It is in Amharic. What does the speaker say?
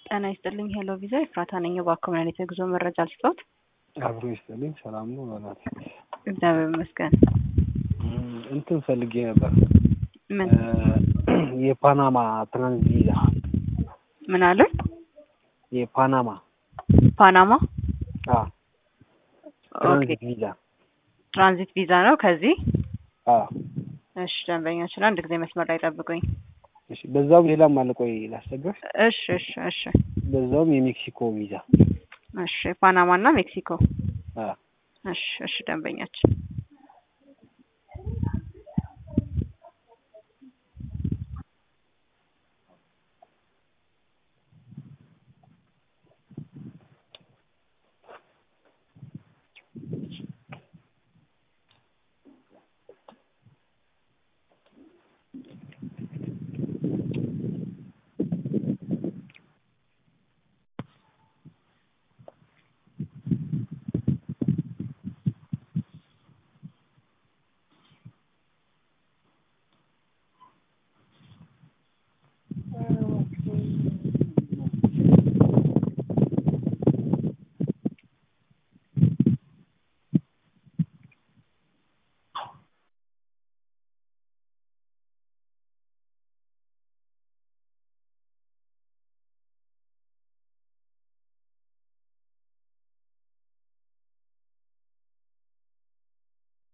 ጤና ይስጥልኝ ሄሎ ቪዛ ኤፍራታ ነኝ። እባክዎ ምን አይነት የጉዞ መረጃ ልስጥዎት? አብሮ ይስጥልኝ። ሰላም ነው በናት እግዚአብሔር ይመስገን። እንትን ፈልጌ ነበር ምን የፓናማ ትራንዚት ቪዛ ምን አሉኝ? የፓናማ ፓናማ አ ኦኬ ትራንዚት ቪዛ ትራንዚት ቪዛ ነው ከዚህ አ እሺ ደንበኛችን አንድ ጊዜ መስመር ላይ ጠብቁኝ። እሺ በዛውም ሌላም አለ። ቆይ ላስቸግርሽ። እሺ እሺ እሺ በዛውም የሜክሲኮ ቪዛ እሺ ፓናማ እና ሜክሲኮ አ እሺ እሺ ደንበኛችን